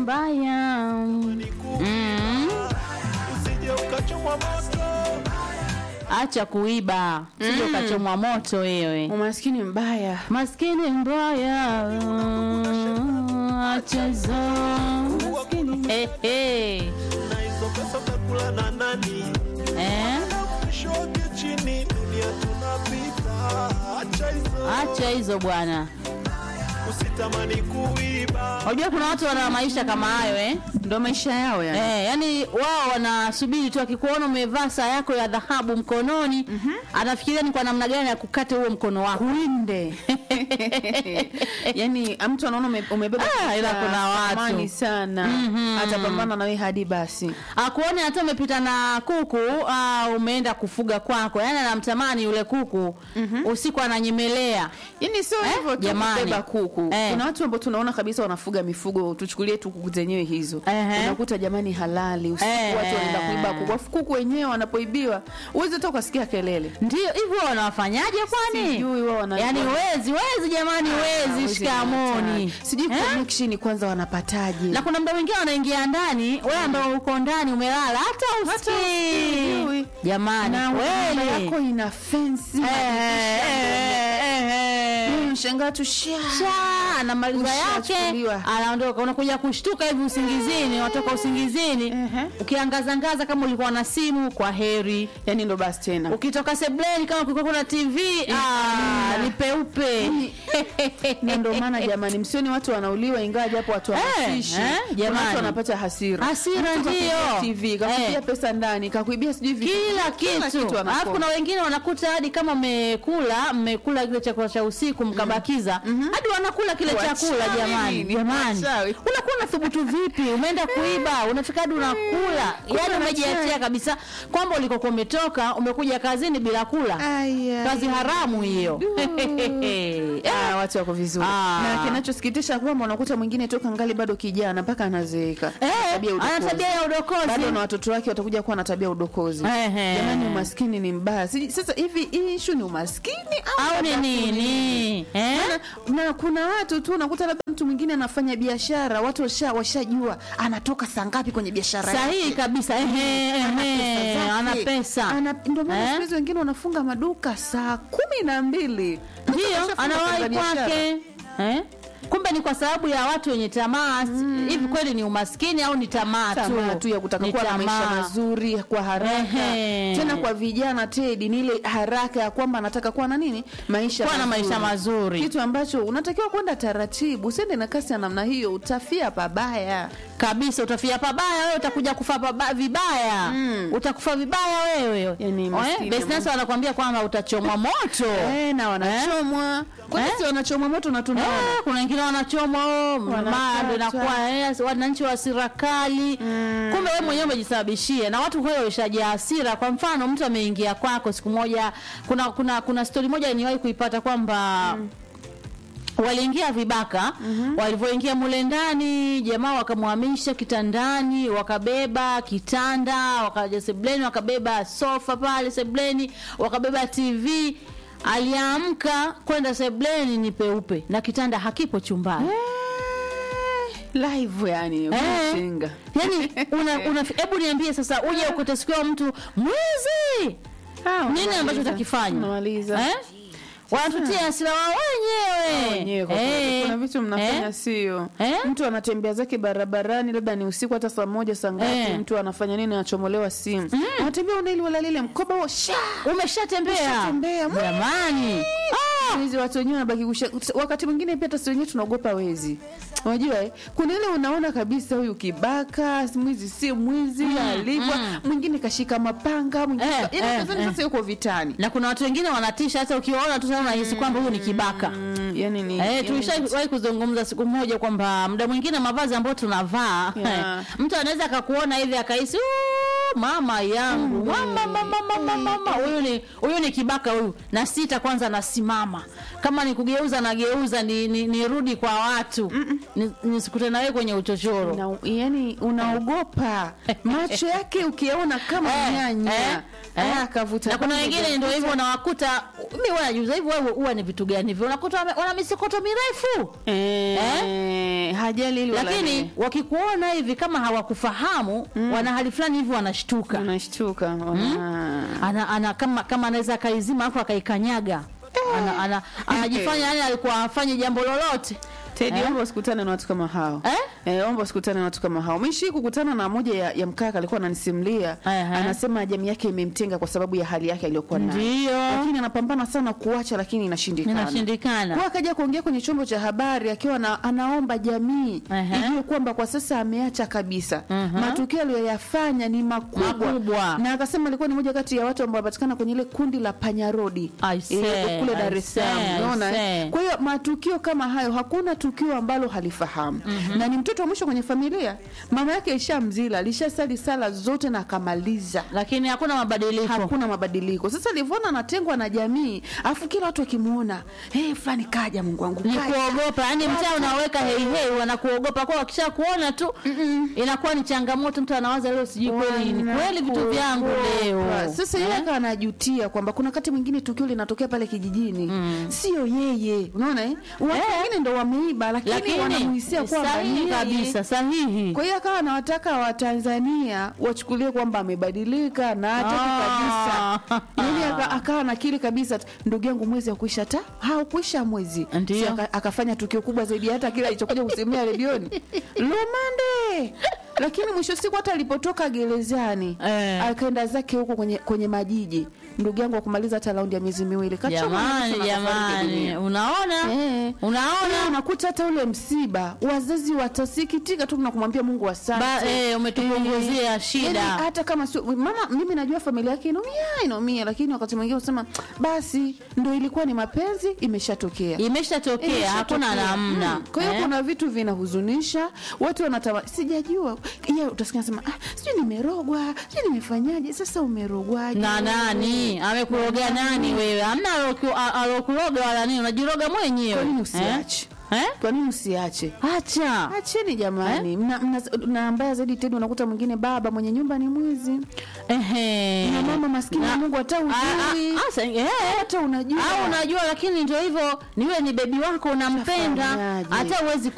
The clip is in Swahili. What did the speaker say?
mbaya mm. usije ukachomwa moto acha kuiba sije ukachomwa moto wewe umaskini mbaya maskini mbaya acha hizo Eh, eh. na hizo pesa utakula na nani Eh? mwisho wake chini dunia tunapita acha hizo acha hizo bwana usitamani kuiba unajua kuna watu wana maisha kama hayo eh? ndo maisha yao yani Eh, yani wao wanasubiri tu akikuona umevaa saa yako ya dhahabu mkononi anafikiria ni kwa namna gani ya kukata huo mkono wako kuinde yani mtu anaona ume- umebeba Ah, ila kitu kuna cha watu. thamani sana Mhm. atapambana nawe hadi basi akuone hata umepita na kuku uh, umeenda kufuga kwako yani anamtamani yule kuku usiku ananyemelea yani sio Eh, hivyo tu jamani. kubeba kuku Eh. kuna watu ambao tunaona kabisa wanafuga mifugo tuchukulie tu kuku zenyewe hizo Ehe. unakuta jamani halali usiku Eh. watu wanaenda kuiba kuku Alafu kuku wenyewe wanapoibiwa uwezi hata ukasikia kelele ndio hivyo wanawafanyaje kwani Sijui wao wana- yani wezi wezi jamani wezi Hawezi shikamoni kupata. sijui Eh? connection kwanza wanapataje na kuna mda mwingine wanaingia ndani wewe ambao uko ndani umelala hata usijui. usikii jamani na nyumba kweli yako ina fensi Eh, eh, eh, eh, eh. shangaa tu sha Sha, anamaliza yake Ushachukuliwa. anaondoka unakuja kushtuka hivi usingizini watoka usingizini Ehe. ukiangazangaza kama ulikuwa na simu kwa heri yani ndo basi tena ukitoka sebleni kama kulikuwa kuna tv ah, ni peupe na ndo maana jamani msioni watu wanauliwa ingawa japo watu wamasishi eh, Kuna jamani. watu wanapata hasira Hasira Mtu kakuibia ndio. tv kakuibia Eh. pesa ndani kakuibia sijui vitu. kila kitu alafu wanakula. kuna wengine wanakuta hadi kama mmekula mmekula kile chakula cha usiku mkabakiza hadi wanakula kile Wachawi chakula jamani nini? jamani Wachawi. unakuwa unathubutu vipi umeenda kuiba unafika hadi unakula yani umejiachia kabisa kwamba ulikokuwa umetoka umekuja kazini bila kula Aya. kazi haramu hiyo Ah, watu wako vizuri Ah. na kinachosikitisha kwamba unakuta mwingine toka ngali bado kijana mpaka anazeeka Eh, Tabia ya ana udokozi. tabia ya udokozi. bado na watoto wake watakuja kuwa na tabia ya udokozi Ehe. jamani umaskini ni mbaya Siji- sasa hivi hii ishu ni umaskini au ni labda nini eh? na, na kuna watu tu unakuta labda mtu mwingine anafanya biashara watu washa- washajua anatoka saa ngapi kwenye biashara sahihi yake. kabisa ehe, ehe, zake. ana pesa Ana- ndio maana Eh? siku hizi wengine wanafunga maduka saa kumi na mbili ndio Mtu kashafunga anawahi za biashara. kwake eh? kumbe ni kwa sababu ya watu wenye tamaa hivi kweli ni umaskini au ni tamaa tamaa tu ya kutaka Ni kuwa na maisha tamaa. mazuri kwa haraka Ehe. tena kwa vijana tedi ni ile haraka ya kwamba anataka kuwa na nini maisha Kuwa na maisha mazuri. kitu ambacho unatakiwa kwenda taratibu usiende na kasi ya namna hiyo utafia pabaya kabisa utafia pabaya wewe utakuja kufa pabaya, vibaya utakufa vibaya wewe Yani maskini Business wanakuambia kwamba utachomwa moto eh, na wanachomwa kwani Eh? si wanachomwa moto na tunaona Eh, kuna wengine wanachomwa oh, Wanakatwa. mado inakuwa eh, wananchi wa serikali kumbe wewe mwenyewe umejisababishia na watu kweli wameshajaa hasira kwa mfano mtu ameingia kwako siku moja kuna kuna kuna stori moja niwahi kuipata kwamba waliingia vibaka walivyoingia mule ndani jamaa wakamhamisha kitandani wakabeba kitanda wakaja sebleni wakabeba sofa pale sebleni wakabeba tv aliamka kwenda sebleni ni peupe na kitanda hakipo chumbani live yani Eh. unashinga yani una, una, hebu niambie sasa uje ukutasikiwa mtu mwizi Ah, nini unamaliza. ambacho utakifanya Unamaliza. eh? wanatutia hasira wao wenyewe wenyewe kwa kweli. Eh. kuna vitu mnafanya Eh. sio Eh? mtu anatembea zake barabarani labda ni usiku hata saa moja saa ngapi Eh. mtu anafanya nini anachomolewa simu anatembea unaili wala lile mkoba huo sha umeshatembea Umeshatembea. jamani hizi watu wenyewe wanabaki kusha wakati mwingine pia hata sisi wenyewe tunaogopa wezi unajua eh? kuna ile unaona kabisa huyu kibaka mwizi si mwizi alivwa mwingine kashika mapanga mwingine Eh, ka- yaani eh, nadhani eh. sasa yuko vitani na kuna watu wengine wanatisha hata ukiwaona tu sana unahisi kwamba huyu ni kibaka Mm, yani ni Eh, yani tulishawahi kuzungumza siku moja kwamba muda mwingine mavazi ambayo tunavaa Yeah. eh, mtu anaweza akakuona hivi akahisi "Ooh, mama yangu mama mama mama mama huyu ni huyu ni kibaka huyu na sita kwanza nasimama kama ni kugeuza nageuza ni, ni, nirudi kwa watu Ni- nisikute na wewe kwenye uchochoro na, yani unaogopa macho yake ukiona kama Eh, nyanya eh. Eh? Ah, kavuta na kuna bange, wengine kavuta. ndio hivyo unawakuta mi wanajuza hivyo wewe huwa ni vitu gani hivyo unakuta wame- wana misikoto mirefu eh, hajali hili wala lakini lile. wakikuona hivi kama hawakufahamu wana hali fulani hivi wanashtuka unashtuka wana- ana, ana kama kama anaweza akaizima afu akaikanyaga ana, ana, anajifanya yani alikuwa afanye jambo lolote Teddy, Eh? omba usikutane na watu kama hao Eh? Eh, omba usikutane na watu kama hao. Mishi kukutana na moja ya, ya mkaka alikuwa ananisimulia, Ehe. anasema jamii yake imemtenga kwa sababu ya hali yake aliyokuwa nayo, Ndio. lakini anapambana sana kuacha, lakini inashindikana. inashindikana Kwa akaja kuongea kwenye chombo cha habari akiwa na, anaomba jamii Ehe. ijue kwamba kwa sasa ameacha kabisa. Mhm. Matukio aliyoyafanya ni makubwa. Makubwa. na akasema alikuwa ni moja kati ya watu ambao wanapatikana kwenye ile kundi la panyarodi I say, kule I Dar es Salaam, say, I unaona eh? say. Kwa hiyo matukio kama hayo, hakuna tukio ambalo halifahamu na ni mtoto wa mwisho kwenye familia. Mama yake ishamzila, alishasali sala zote na akamaliza lakini hakuna mabadiliko hakuna mabadiliko. Sasa alivyoona anatengwa na jamii, afu kila watu wakimwona, hey, fulani kaja, Mungu wangu ni kaja." kuogopa yani mtaa unaweka heihei wanakuogopa kwa wakisha kuona tu inakuwa ni changamoto mtu anawaza leo sijui kweli ni kweli vitu vyangu leo Wanakuogopa. Sasa yeye Eh? akawa anajutia kwamba kuna wakati mwingine tukio linatokea pale kijijini, sio yeye, unaona eh? Watu Eh. wengine ndo wameiba, lakini, lakini wanamuhisia kwamba ni sahihi yeye. kabisa sahihi Kwa hiyo akawa anawataka Watanzania wachukulie kwamba amebadilika na hataki Ah. kabisa. Yaani aka- akawa nakili kabisa, ndugu yangu, mwezi haukuisha ta haukuisha mwezi, Ndio. Si aka- akafanya tukio kubwa zaidi hata kile alichokuja kusemea redioni Lumande. Lakini mwisho siku hata alipotoka gerezani Eh. akaenda zake huko kwenye, kwenye majiji, ndugu yangu akumaliza hata raundi ya miezi miwili Kachoma jamani nusu na kafariki jamani dunia. unaona Eh. unaona Leo unakuta hata ule msiba wazazi watasikitika tu na kumwambia Mungu asante. Ba- eh, umetupunguzia shida. Yaani hata kama sio mama, mimi najua familia yake inaumia inaumia, lakini wakati mwingine unasema basi ndo ilikuwa ni mapenzi, imeshatokea imeshatokea Imeshatokea. hakuna namna Mm. Kwa hiyo Eh? kuna vitu vinahuzunisha watu wanatama, sijajua yeye, utasikia nasema ah, sijui nimerogwa, sijui nimefanyaje. Sasa umerogwaje na wewe? nani amekuroga nani wewe amna aloku- a- alokuroga wala nini unajiroga mwenyewe Kwa nini Eh? usiache? Eh? Kwa nini usiache? acha Acheni jamani, mna, mna, na mbaya zaidi tena unakuta mwingine baba mwenye nyumba ni mwizi Ehe. na mama maskini Na- wa Mungu hata Ah, ujui ah, ah, sa- eh. hata unajua au unajua lakini ndio hivyo niwe ni bebi wako unampenda Utafanyaje? hata uwezi